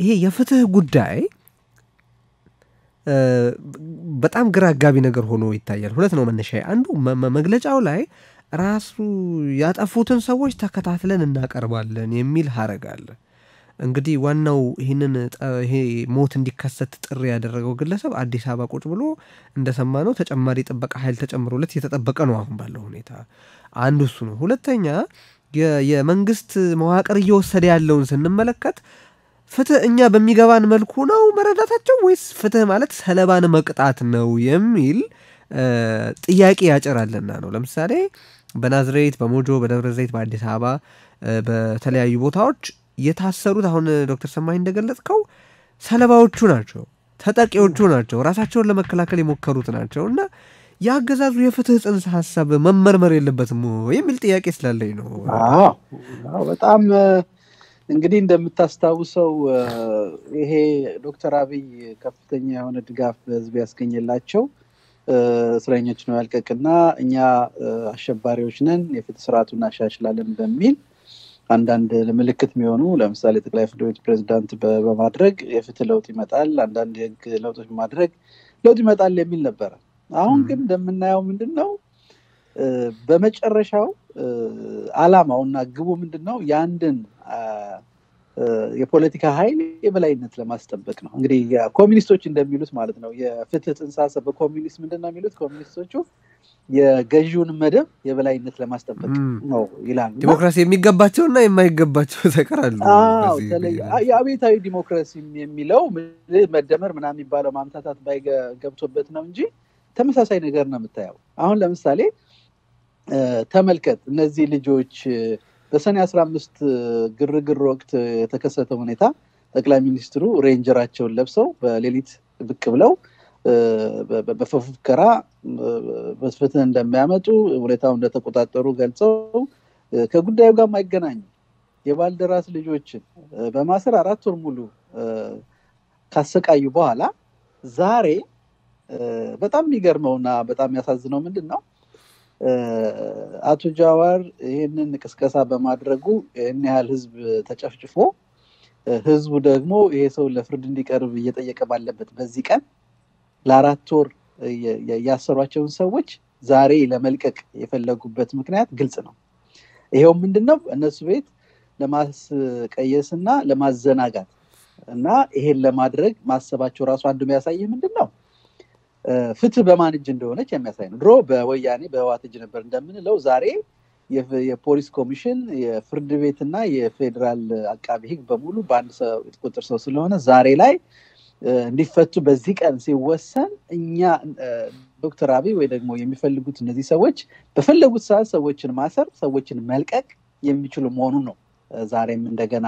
ይሄ የፍትህ ጉዳይ በጣም ግራ አጋቢ ነገር ሆኖ ይታያል። ሁለት ነው መነሻ። አንዱ መግለጫው ላይ ራሱ ያጠፉትን ሰዎች ተከታትለን እናቀርባለን የሚል ሀረግ አለ። እንግዲህ ዋናው ይህንን ይሄ ሞት እንዲከሰት ጥሪ ያደረገው ግለሰብ አዲስ አበባ ቁጭ ብሎ እንደሰማ ነው ተጨማሪ ጥበቃ ኃይል ተጨምሮለት እየተጠበቀ ነው አሁን ባለው ሁኔታ። አንዱ እሱ ነው። ሁለተኛ የመንግስት መዋቅር እየወሰደ ያለውን ስንመለከት ፍትህ እኛ በሚገባን መልኩ ነው መረዳታቸው ወይስ ፍትህ ማለት ሰለባን መቅጣት ነው የሚል ጥያቄ ያጭራልና ነው። ለምሳሌ በናዝሬት፣ በሞጆ፣ በደብረ ዘይት፣ በአዲስ አበባ በተለያዩ ቦታዎች የታሰሩት አሁን ዶክተር ሰማኝ እንደገለጽከው ሰለባዎቹ ናቸው፣ ተጠቂዎቹ ናቸው፣ ራሳቸውን ለመከላከል የሞከሩት ናቸው እና የአገዛዙ የፍትህ ጽንሰ ሀሳብ መመርመር የለበትም የሚል ጥያቄ ስላለኝ ነው። በጣም እንግዲህ እንደምታስታውሰው ይሄ ዶክተር አብይ ከፍተኛ የሆነ ድጋፍ በህዝብ ያስገኘላቸው እስረኞች ነው ያልቀቅና እኛ አሸባሪዎች ነን የፍትህ ስርዓቱ እናሻሽላለን በሚል አንዳንድ ምልክት የሚሆኑ ለምሳሌ ጠቅላይ ፍርድ ቤት ፕሬዚዳንት በማድረግ የፍትህ ለውጥ ይመጣል፣ አንዳንድ የህግ ለውጦች በማድረግ ለውጥ ይመጣል የሚል ነበረ። አሁን ግን እንደምናየው ምንድን ነው በመጨረሻው አላማው እና ግቡ ምንድን ነው የአንድን የፖለቲካ ኃይል የበላይነት ለማስጠበቅ ነው። እንግዲህ ኮሚኒስቶች እንደሚሉት ማለት ነው የፍትህ ጽንሰ ሀሳብ በኮሚኒስት ምንድን ነው የሚሉት ኮሚኒስቶቹ የገዢውን መደብ የበላይነት ለማስጠበቅ ነው ይላሉ። ዲሞክራሲ የሚገባቸውና የማይገባቸው ተቀራሉ። የአቤታዊ ዲሞክራሲ የሚለው መደመር ምናምን የሚባለው ማምታታት ባይገብቶበት ነው እንጂ ተመሳሳይ ነገር ነው የምታየው። አሁን ለምሳሌ ተመልከት እነዚህ ልጆች በሰኔ አስራ አምስት ግርግር ወቅት የተከሰተ ሁኔታ ጠቅላይ ሚኒስትሩ ሬንጀራቸውን ለብሰው በሌሊት ብቅ ብለው በፉከራ ፍትህ እንደሚያመጡ ሁኔታው እንደተቆጣጠሩ ገልጸው ከጉዳዩ ጋር የማይገናኙ የባልደራስ ልጆችን በማሰር አራት ወር ሙሉ ካሰቃዩ በኋላ ዛሬ በጣም የሚገርመውና በጣም የሚያሳዝነው ምንድን ነው አቶ ጃዋር ይህንን ቅስቀሳ በማድረጉ ይህን ያህል ህዝብ ተጨፍጭፎ ህዝቡ ደግሞ ይሄ ሰው ለፍርድ እንዲቀርብ እየጠየቀ ባለበት በዚህ ቀን ለአራት ወር ያሰሯቸውን ሰዎች ዛሬ ለመልቀቅ የፈለጉበት ምክንያት ግልጽ ነው። ይሄው ምንድን ነው እነሱ ቤት ለማስቀየስ እና ለማዘናጋት እና ይሄን ለማድረግ ማሰባቸው ራሱ አንዱ የሚያሳይህ ምንድን ነው ፍትህ በማን እጅ እንደሆነች የሚያሳይ ነው። ድሮ በወያኔ በህዋት እጅ ነበር እንደምንለው ዛሬ የፖሊስ ኮሚሽን የፍርድ ቤትና የፌዴራል አቃቢ ህግ በሙሉ በአንድ ቁጥር ሰው ስለሆነ ዛሬ ላይ እንዲፈቱ በዚህ ቀን ሲወሰን እኛ ዶክተር አብይ ወይ ደግሞ የሚፈልጉት እነዚህ ሰዎች በፈለጉት ሰዓት ሰዎችን ማሰር፣ ሰዎችን መልቀቅ የሚችሉ መሆኑን ነው ዛሬም እንደገና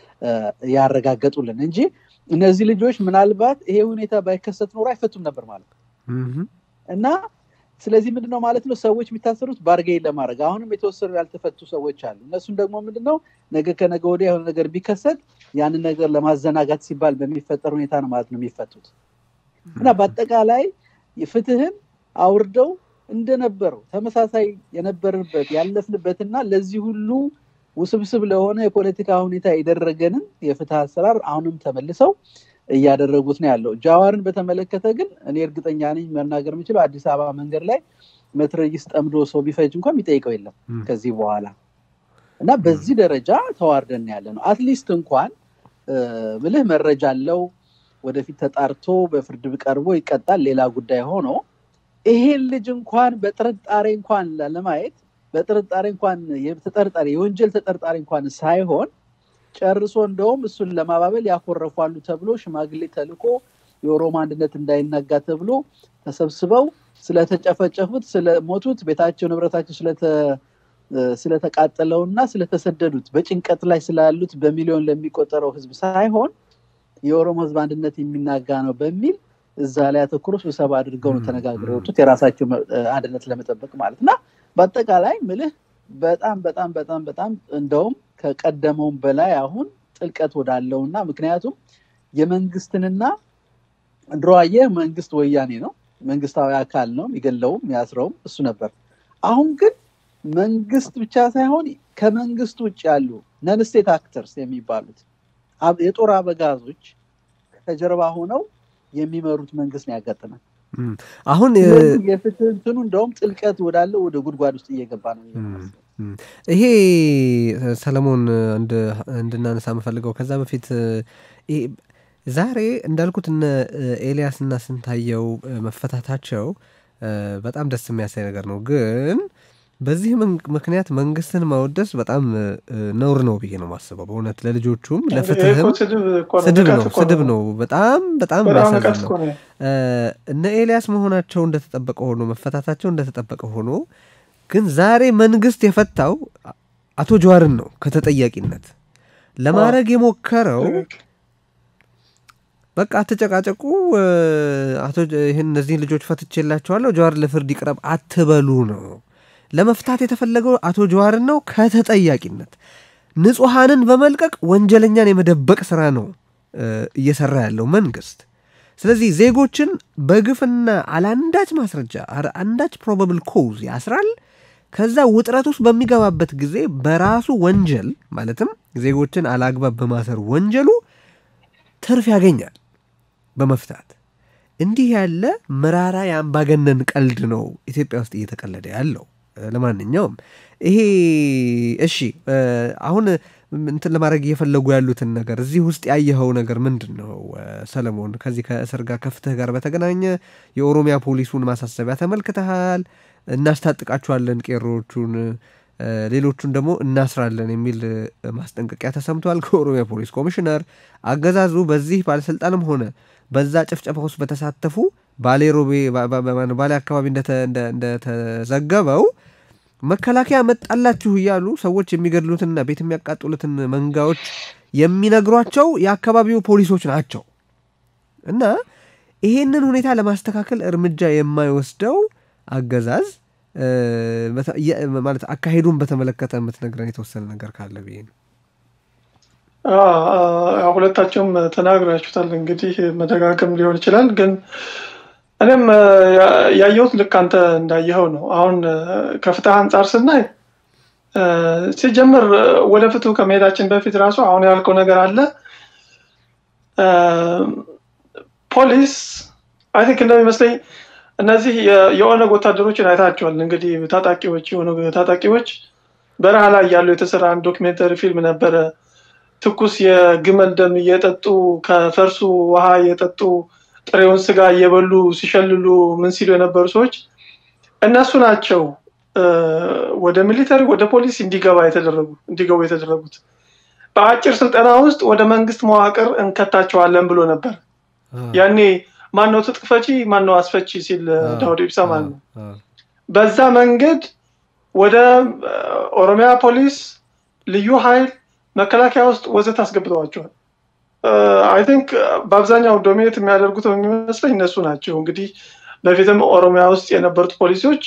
ያረጋገጡልን እንጂ እነዚህ ልጆች ምናልባት ይሄ ሁኔታ ባይከሰት ኖሮ አይፈቱም ነበር ማለት ነው እና ስለዚህ ምንድነው ማለት ነው ሰዎች የሚታሰሩት ባርጌን ለማድረግ አሁንም የተወሰኑ ያልተፈቱ ሰዎች አሉ እነሱም ደግሞ ምንድነው ነገ ከነገ ወዲያ የሆነ ነገር ቢከሰት ያንን ነገር ለማዘናጋት ሲባል በሚፈጠር ሁኔታ ነው ማለት ነው የሚፈቱት እና በአጠቃላይ ፍትህን አውርደው እንደነበረው ተመሳሳይ የነበርንበት ያለፍንበትና ለዚህ ሁሉ ውስብስብ ለሆነ የፖለቲካ ሁኔታ የደረገንን የፍትህ አሰራር አሁንም ተመልሰው እያደረጉት ነው ያለው። ጃዋርን በተመለከተ ግን እኔ እርግጠኛ ነኝ መናገር የምችለው አዲስ አበባ መንገድ ላይ መትረጊስ ጠምዶ ሰው ቢፈጅ እንኳን የሚጠይቀው የለም ከዚህ በኋላ እና በዚህ ደረጃ ተዋርደን ያለ ነው። አትሊስት እንኳን ብልህ መረጃ አለው ወደፊት ተጣርቶ በፍርድ ቀርቦ ይቀጣል፣ ሌላ ጉዳይ ሆኖ ይሄን ልጅ እንኳን በጥርጣሬ እንኳን ለማየት በጥርጣሬ እንኳን ተጠርጣሪ የወንጀል ተጠርጣሪ እንኳን ሳይሆን ጨርሶ እንደውም እሱን ለማባበል ያኮረፏሉ ተብሎ ሽማግሌ ተልኮ የኦሮሞ አንድነት እንዳይናጋ ተብሎ ተሰብስበው ስለተጨፈጨፉት፣ ስለሞቱት፣ ቤታቸው ንብረታቸው ስለተቃጠለውና ስለተሰደዱት በጭንቀት ላይ ስላሉት በሚሊዮን ለሚቆጠረው ህዝብ ሳይሆን የኦሮሞ ህዝብ አንድነት የሚናጋ ነው በሚል እዛ ላይ አተኩሮ ስብሰባ አድርገው ነው ተነጋግረው የወጡት የራሳቸው አንድነት ለመጠበቅ ማለት እና በአጠቃላይ ምልህ በጣም በጣም በጣም በጣም እንደውም ከቀደመውም በላይ አሁን ጥልቀት ወዳለውና ምክንያቱም የመንግስትንና ድሮ አየህ መንግስት ወያኔ ነው መንግስታዊ አካል ነው የሚገለውም ያስረውም እሱ ነበር አሁን ግን መንግስት ብቻ ሳይሆን ከመንግስት ውጭ ያሉ ነንስቴት አክተርስ የሚባሉት የጦር አበጋዞች ከጀርባ ሆነው የሚመሩት መንግስት ነው ያጋጥማል። አሁን የፍትህ እንትኑ እንደውም ጥልቀት ወዳለው ወደ ጉድጓድ ውስጥ እየገባ ነው። ይሄ ሰለሞን እንድናነሳ የምፈልገው ከዛ በፊት ዛሬ እንዳልኩት እነ ኤልያስ እና ስንታየው መፈታታቸው በጣም ደስ የሚያሳይ ነገር ነው። ግን በዚህ ምክንያት መንግስትን ማወደስ በጣም ነውር ነው ብዬ ነው ማስበው። በእውነት ለልጆቹም ለፍትህም ስድብ ነው ስድብ ነው። በጣም በጣም የሚያሳዝን ነው። እነ ኤልያስ መሆናቸው እንደተጠበቀ ሆኖ መፈታታቸው እንደተጠበቀ ሆኖ ግን ዛሬ መንግስት የፈታው አቶ ጀዋርን ነው ከተጠያቂነት ለማድረግ የሞከረው በቃ አትጨቃጨቁ፣ አቶ ይህን እነዚህን ልጆች ፈትቼላቸዋለሁ፣ ጀዋር ለፍርድ ይቅረብ አትበሉ ነው። ለመፍታት የተፈለገው አቶ ጀዋርን ነው ከተጠያቂነት። ንጹሐንን በመልቀቅ ወንጀለኛን የመደበቅ ስራ ነው እየሰራ ያለው መንግስት። ስለዚህ ዜጎችን በግፍና አለአንዳች ማስረጃ አንዳች ፕሮባብል ኮዝ ያስራል። ከዛ ውጥረት ውስጥ በሚገባበት ጊዜ በራሱ ወንጀል ማለትም ዜጎችን አላግባብ በማሰር ወንጀሉ ትርፍ ያገኛል በመፍታት እንዲህ ያለ መራራ የአምባገነን ቀልድ ነው ኢትዮጵያ ውስጥ እየተቀለደ ያለው። ለማንኛውም ይሄ እሺ፣ አሁን እንትን ለማድረግ እየፈለጉ ያሉትን ነገር እዚህ ውስጥ ያየኸው ነገር ምንድን ነው ሰለሞን? ከዚህ ከእስር ጋር ከፍትህ ጋር በተገናኘ የኦሮሚያ ፖሊሱን ማሳሰቢያ ተመልክተሃል። እናስታጥቃችኋለን ቄሮዎቹን ሌሎቹን ደግሞ እናስራለን የሚል ማስጠንቀቂያ ተሰምቷል ከኦሮሚያ ፖሊስ ኮሚሽነር። አገዛዙ በዚህ ባለስልጣንም ሆነ በዛ ጭፍጨፋ ውስጥ በተሳተፉ ባሌ ሮቤ ባሌ አካባቢ እንደተዘገበው መከላከያ መጣላችሁ እያሉ ሰዎች የሚገድሉትንና ቤት የሚያቃጥሉትን መንጋዎች የሚነግሯቸው የአካባቢው ፖሊሶች ናቸው እና ይሄንን ሁኔታ ለማስተካከል እርምጃ የማይወስደው አገዛዝ ማለት አካሄዱን በተመለከተ የምትነግረን የተወሰነ ነገር ካለ ብዬ ነው። ሁለታቸውም ተናግራችሁታል። እንግዲህ መደጋገም ሊሆን ይችላል፣ ግን እኔም ያየሁት ልክ አንተ እንዳየኸው ነው። አሁን ከፍትህ አንጻር ስናይ ሲጀምር ወደ ፍትሁ ከመሄዳችን በፊት ራሱ አሁን ያልከው ነገር አለ። ፖሊስ አይ ቲንክ እንደሚመስለኝ እነዚህ የኦነግ ወታደሮችን አይታቸዋል። እንግዲህ ታጣቂዎች የኦነግ ታጣቂዎች በረሃ ላይ ያሉ የተሰራ አንድ ዶክሜንተሪ ፊልም ነበረ። ትኩስ የግመል ደም እየጠጡ ከፈርሱ ውሃ እየጠጡ ጥሬውን ስጋ እየበሉ ሲሸልሉ ምን ሲሉ የነበሩ ሰዎች እነሱ ናቸው ወደ ሚሊተሪ ወደ ፖሊስ እንዲገባ የተደረጉ እንዲገቡ የተደረጉት። በአጭር ስልጠና ውስጥ ወደ መንግስት መዋቅር እንከታቸዋለን ብሎ ነበር ያኔ ማነው ትጥቅ ፈቺ ማነው አስፈቺ ሲል ዳውድ ኢብሳ ማለት ነው። በዛ መንገድ ወደ ኦሮሚያ ፖሊስ፣ ልዩ ኃይል፣ መከላከያ ውስጥ ወዘት አስገብተዋቸዋል። አይ ቲንክ በአብዛኛው ዶሚኔት የሚያደርጉት የሚመስለኝ እነሱ ናቸው። እንግዲህ በፊትም ኦሮሚያ ውስጥ የነበሩት ፖሊሶች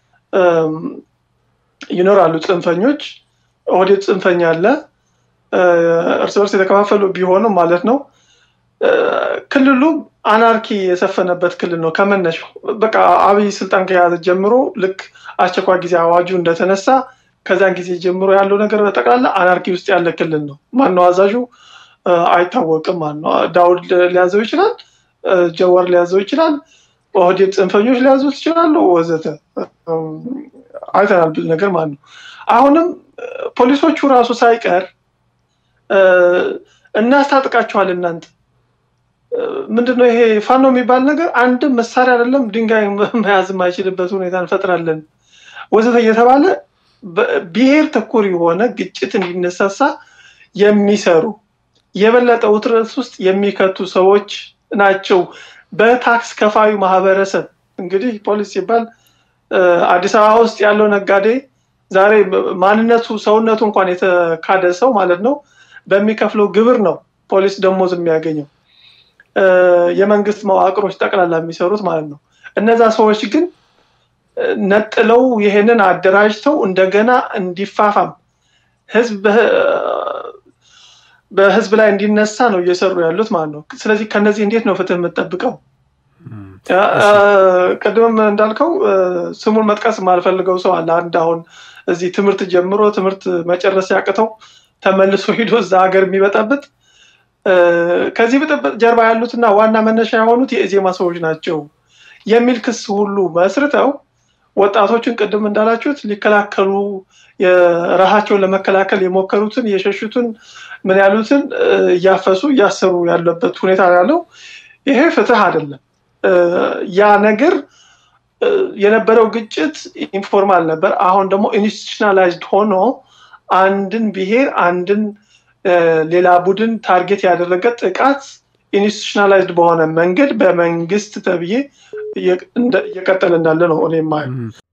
ይኖራሉ፣ ጽንፈኞች፣ ኦህዴድ ጽንፈኛ አለ፣ እርስ በርስ የተከፋፈሉ ቢሆኑም ማለት ነው። ክልሉ አናርኪ የሰፈነበት ክልል ነው ከመነሻው። በቃ አብይ ስልጣን ከያዘ ጀምሮ ልክ አስቸኳይ ጊዜ አዋጁ እንደተነሳ ከዛን ጊዜ ጀምሮ ያለው ነገር በጠቅላላ አናርኪ ውስጥ ያለ ክልል ነው። ማነው አዛዡ አይታወቅም። ማነው ዳውድ ሊያዘው ይችላል፣ ጀዋር ሊያዘው ይችላል፣ ኦህዴድ ጽንፈኞች ሊያዙት ይችላሉ፣ ወዘተ አይተናል ብዙ ነገር ማለት ነው። አሁንም ፖሊሶቹ ራሱ ሳይቀር እናስታጥቃቸዋል እናንተ ምንድነው ይሄ ፋኖ የሚባል ነገር አንድም መሳሪያ አይደለም ድንጋይ መያዝ የማይችልበት ሁኔታ እንፈጥራለን ወዘተ እየተባለ ብሔር ተኮር የሆነ ግጭት እንዲነሳሳ የሚሰሩ የበለጠ ውጥረት ውስጥ የሚከቱ ሰዎች ናቸው። በታክስ ከፋዩ ማህበረሰብ እንግዲህ ፖሊስ ሲባል አዲስ አበባ ውስጥ ያለው ነጋዴ ዛሬ ማንነቱ ሰውነቱ እንኳን የተካደ ሰው ማለት ነው በሚከፍለው ግብር ነው ፖሊስ ደሞዝ የሚያገኘው የመንግስት መዋቅሮች ጠቅላላ የሚሰሩት ማለት ነው። እነዛ ሰዎች ግን ነጥለው ይሄንን አደራጅተው እንደገና እንዲፋፋም ህዝብ በህዝብ ላይ እንዲነሳ ነው እየሰሩ ያሉት ማለት ነው። ስለዚህ ከነዚህ እንዴት ነው ፍትህ የምጠብቀው? ቅድምም እንዳልከው ስሙን መጥቀስ የማልፈልገው ሰው አለ። አንድ አሁን እዚህ ትምህርት ጀምሮ ትምህርት መጨረስ ያቅተው ተመልሶ ሂዶ እዛ ሀገር የሚበጣበት ከዚህ ብጥብጥ ጀርባ ያሉትና ዋና መነሻ የሆኑት የኢዜማ ሰዎች ናቸው የሚል ክስ ሁሉ መስርተው ወጣቶችን ቅድም እንዳላችሁት ሊከላከሉ ራሳቸውን ለመከላከል የሞከሩትን የሸሹትን ምን ያሉትን እያፈሱ እያሰሩ ያለበት ሁኔታ ያለው ይሄ ፍትህ አይደለም። ያ ነገር የነበረው ግጭት ኢንፎርማል ነበር። አሁን ደግሞ ኢንስቲቱሽናላይዝድ ሆኖ አንድን ብሔር አንድን ሌላ ቡድን ታርጌት ያደረገ ጥቃት ኢንስቲቱሽናላይዝድ በሆነ መንገድ በመንግስት ተብዬ እየቀጠለ እንዳለ ነው እኔ የማየው።